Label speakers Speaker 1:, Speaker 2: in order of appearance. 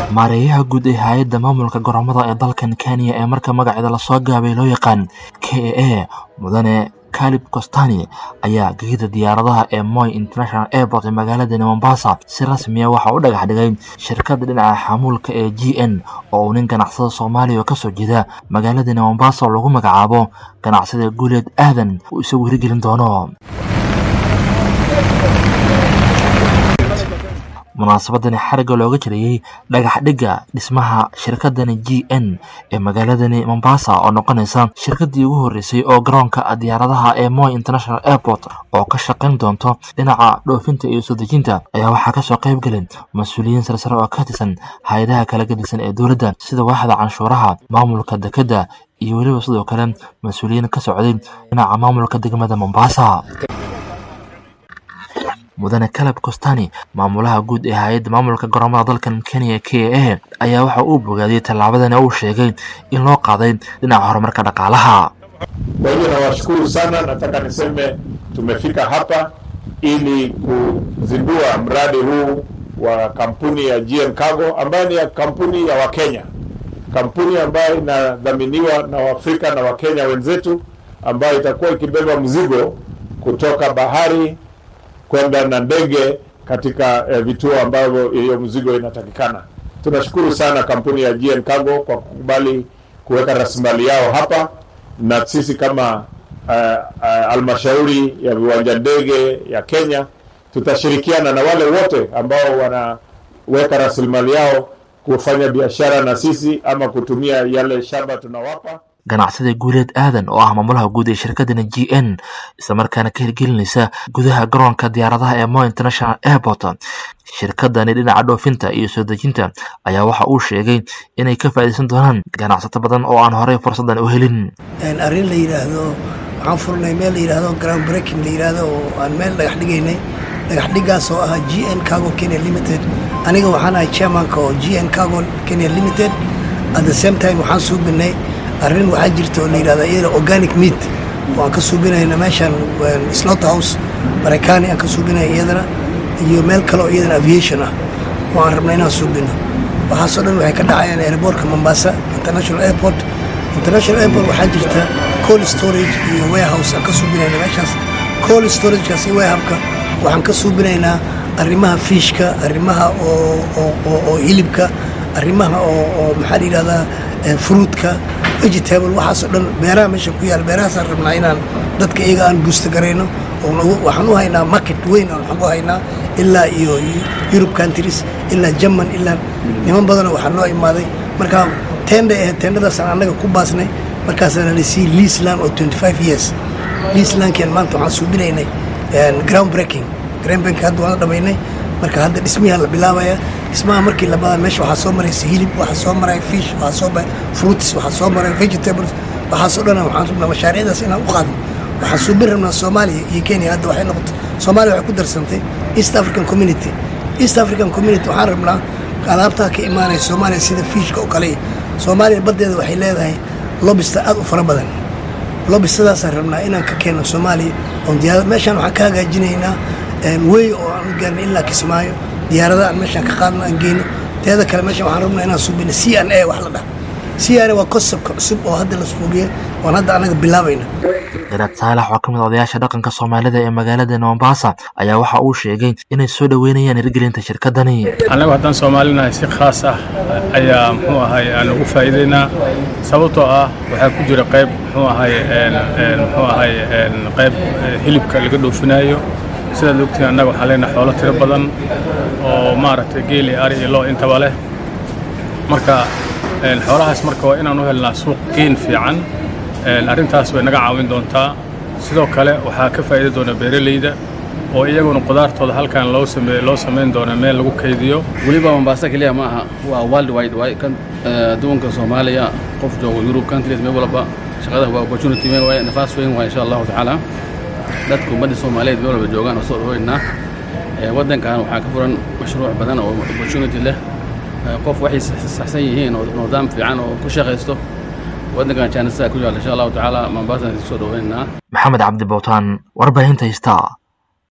Speaker 1: maareeyaha guud ee hay-adda maamulka garoomada ee dalkan kenya ee marka magaceeda lasoo gaabay loo yaqaan k a a mudane kalib costani ayaa gegida diyaaradaha ee moy international airport ee magaaladani mombasa si rasmiya waxa u dhagax dhigay shirkadda dhinaca xamuulka ee g n oo uu nin ganacsada soomaaliya oo kasoo jeeda magaaladani mombasa oo lagu magacaabo ganacsada guuleed aadan uu isagu hirgelin doono munaasabadani xarigga looga jirayey dhagax dhigga dhismaha shirkadani g n ee magaaladani mombasa oo noqonaysa shirkadii ugu horreysay oo garoonka diyaaradaha ee moy international airport oo ka shaqayn doonto dhinaca dhoofinta iyo soo dejinta ayaa waxaa kasoo qayb gelin mas-uuliyiin sarsare oo ka tirsan hay-adaha kala gedisan ee dowladda sida waaxda canshuuraha maamulka dekedda iyo weliba sidoo kale mas-uuliyiin ka socday dhinaca maamulka degmada mombasa mudane caleb costani maamulaha guud ee hay-adda maamulka garoomada dalkan kenya k a ayaa waxa uu bogaadiyey tallaabadani uu sheegay in loo qaaday dhinaca horumarka dhaqaalaha
Speaker 2: Kwa hivyo nawashukuru sana, nataka niseme tumefika hapa ili kuzindua mradi huu wa kampuni ya GM Cargo ambayo ni ya kampuni ya Wakenya, kampuni ambayo inadhaminiwa na Waafrika na Wakenya wenzetu, ambayo itakuwa ikibeba mzigo kutoka bahari kwenda na ndege katika eh, vituo ambavyo hiyo mzigo inatakikana. Tunashukuru sana kampuni ya GN Cargo kwa kukubali kuweka rasilimali yao hapa, na sisi kama halmashauri uh, uh, ya viwanja ndege ya Kenya tutashirikiana na wale wote ambao wanaweka rasilimali yao kufanya biashara na sisi ama kutumia yale shamba tunawapa.
Speaker 1: ganacsada guuleed aadan oo ah maamulaha guud ee shirkadani g n islamarkaana ka hirgelinaysa gudaha garoonka diyaaradaha ee mo international airport shirkadani dhinaca dhoofinta iyo soo dejinta ayaa waxa uu sheegay inay ka faa'iidaysan doonaan ganacsato badan oo aan horey fursadan u helin
Speaker 3: arrin la yidhaahdo waxaan furnay meel la yidhaahdo ground breaking la yidhaahdo oo aan meel dhagax dhigaynay dhagax dhigaas oo ah g n cargo kenya limited aniga waxaan ahay chairmanka oo g n cargo kenya limited at the same time waxaan suubinay arrin waxaa jirta oo la yidhahda iyada organic meat waan ka suubinayna meeshan slot house maraykaani aan ka suubinaya iyadana iyo meel kale oo iyadana aviation ah waan rabnay inaan suubino waxaasoo dhan waxay ka dhacayaan airportka mombasa international airport international airport waxaa jirta cold storage iyo warehouse aan ka suubinayna meeshaas cold storagekaas iyo warehouseka waxaan ka suubinaynaa arrimaha fiishka arrimaha oo oo oo hilibka arrimaha oo oo maxaa la yidhahdaa fruitka vegetable waxaasoo dhan beeraha meesha ku yaal beerahaasaan rabnaa inaan dadka iyaga aan buusta garayno waxaan u haynaa market weyn aan waxaan u haynaa ilaa iyo Europe countries ilaa German ilaa niman badanoo waxaa noo imaaday marka tenda eh tendadaasaan annaga ku baasnay markaasaan la sii leaseland oo 25 years leaselandkian maanta waxaan suubinaynay ground breaking ground breaking hadda waan dhamaynay marka hadda dhismiyaa la bilaabaya dhismaha markii labaad meesha waxaa soo maraysa hilib waxaa soo maraya fish waxaa soo maraya fruits waxaa soo maraya vegetables waxaasoo dhan waxaan rabnaa mashaariicdaas inaan u qaadno waxaan suubin rabnaa soomaaliya iyo kenya hadda waxay noqotay soomaaliya waxay ku darsantay east african community east african community waxaan rabnaa alaabtaa ka imaanaya soomaaliya sida fiishka oo kale soomaaliya baddeeda waxay leedahay lobista aad u fara badan lobistadaasaan rabnaa inaan ka keeno soomaaliya oon diyaarad meeshaan waxaan ka hagaajinaynaa wey oo aan u gaarnay ilaa kismaayo diyaarada aan meeshaan ka qaadno aan geyno teeda kale meeshaan waxaan rabnaa inaan suubino c n a wax la dhaha c n a waa konsebtka cusub oo hadda la suugiyay oon hadda anaga bilaabayna
Speaker 1: garaad saalax oo ka mid odayaasha dhaqanka soomaalida ee magaalada mombasa ayaa waxa uu sheegay inay soo dhoweynayaan hirgelinta shirkadani
Speaker 4: annagu haddaan soomaalinahay si khaas ah ayaa muxuu ahay aan ugu faa'iidaynaa sababtoo ah waxaa ku jira qayb muxuu ahay muxuu ahay qayb hilibka laga dhoofinaayo sidaad ogtiin annaga waxaan leenahay xoolo tiro badan oo maaragtay geeli ari iyo loo intaba leh marka xoolahaas marka waa inaan u helnaa suuq geyn fiican arrintaas way naga caawin doontaa sidoo kale waxaa ka faa'iidi doona beeralayda oo iyaguna qudaartooda halkan loo sameey loo samayn doona meel lagu kaydiyo
Speaker 5: weliba mombasa keliya ma aha waa world wide waay kan adduunka soomaaliya qof joogo yurub countries meel walba shaqada waa opportunity weyn waay nafaas weyn waay insha allahu tacaala dadka ummadda soomaaliyeed meel walba joogaan oo soo dhaweynaa waddankan waxaa ka furan mashruuc badan oo opportunity leh qof waxay saxsan yihiin oo nidaam fiican oo ku shaqaysto waddankan jaanisaa ku yaalla insha allahu tacaala mombasa soo dhaweynaa
Speaker 1: maxamed cabdi bowtaan warbaahinta hista